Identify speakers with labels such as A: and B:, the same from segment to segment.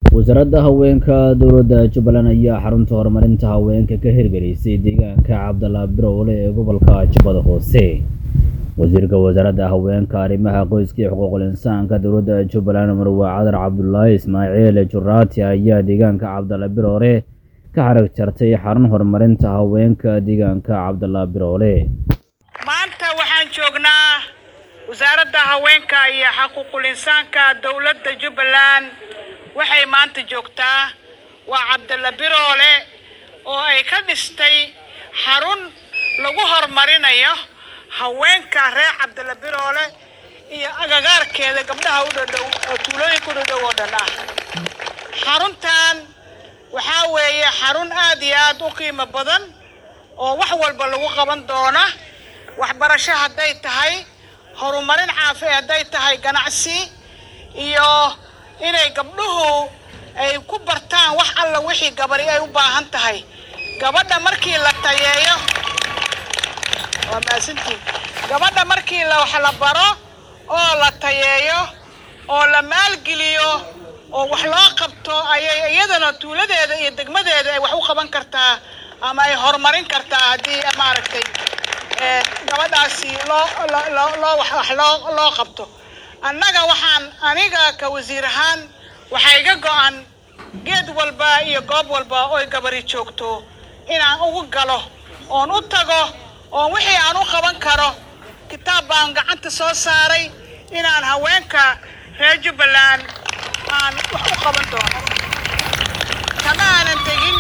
A: wasaaradda haweenka dowladda jubbaland ayaa xarunta horumarinta haweenka ka hirgelisay deegaanka cabdalla birowle ee gobolka jubbada hoose wasiirka wasaaradda haweenka arrimaha qoyska iyo xuquuqul insaanka dowladda jubbaland marwe cadar cabdulaahi ismaaciil juraati ayaa deegaanka cabdalla biroole ka xarag jartay xarun horumarinta haweenka deegaanka cabdalla biroole
B: maanta waxaan joognaa wasaaradda haweenka iyo xuquuqul insaanka dowladda jubbaland waxay maanta joogtaa waa cabdalla biroole oo ay ka dhistay xarun lagu horumarinayo haweenka reer cabdalla biroole iyo agagaarkeeda gabdhaha u dhadhow oo tuulooyinka u dhadhow oo dhan ah xaruntan waxaa weeye xarun aad iyo aad u qiimo badan oo wax walba lagu qaban doona waxbarasho hadday tahay horumarin caafi hadday tahay ganacsi iyo inay gabdhuhu ay ku bartaan wax alla wixii gabari ay u baahan tahay gabadha markii la tayeeyo waa maasantiin gabadha markii la wax la baro oo la tayeeyo oo la maalgeliyo oo wax loo qabto ayay iyadana tuuladeeda iyo degmadeeda ay wax u qaban kartaa ama ay horumarin kartaa haddii maaragtay gabadhaasi loo loo loo wax wax loo loo qabto annaga waxaan aniga ka wasiir ahaan waxaa iga go-an geed walba iyo goob walba oy gabari joogto inaan ugu galo oon u tago oon wixii aan u qaban karo kitaab baan gacanta soo saaray inaan haweenka reer jubbaland aan wax u qaban doono kama aanan tegin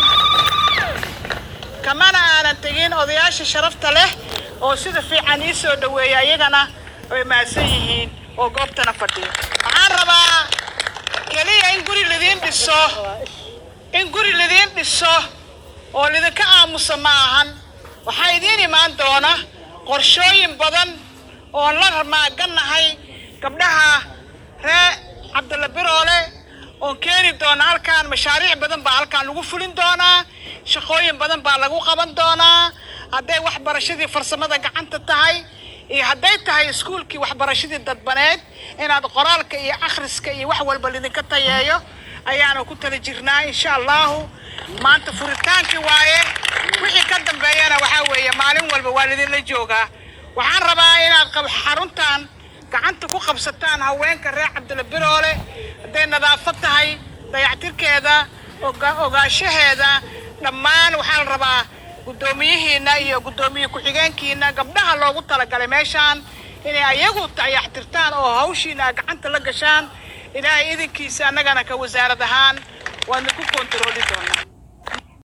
B: kamana aanan tegin odayaasha sharafta leh oo sida fiican ii soo dhaweeya iyagana way mahadsan yihiin oo goobtana fadhiyo waxaan rabaa keliya in guri lidiin dhiso in guri lidiin dhiso oo lidinka aamusa ma ahan waxaa idiin imaan doona qorshooyin badan oon la maagannahay gabdhaha ree cabdalla biroole oon keeni doona halkaan mashaariic badan baa halkaan lagu fulin doonaa shaqooyin badan baa lagu qaban doonaa hadday waxbarashadii farsamada gacanta tahay iyo hadday tahay iskuulkii waxbarashadii dadbaneed inaad qoraalka iyo akhriska iyo wax walba lidinka tayeeyo ayaanu ku tala jirnaa insha allahu maanta furitaankii waaye wixii ka dambeeyana waxaa weeye maalin walba waa lidinla joogaa waxaan rabaa inaad xaruntan gacanta ku qabsataan haweenka reer cabdilla biroole hadday nadaafad tahay dayactirkeeda ogaanshaheeda dhammaan waxaa la rabaa guddoomiyihiina iyo guddoomiye ku-xigeenkiina gabdhaha loogu talagalay meeshaan inay ayagu dayaxtirtaan oo hawshiina gacanta la gashaan ilaahay idinkiisa annagana ka wasaarad ahaan waadna ku kontarooli doonaa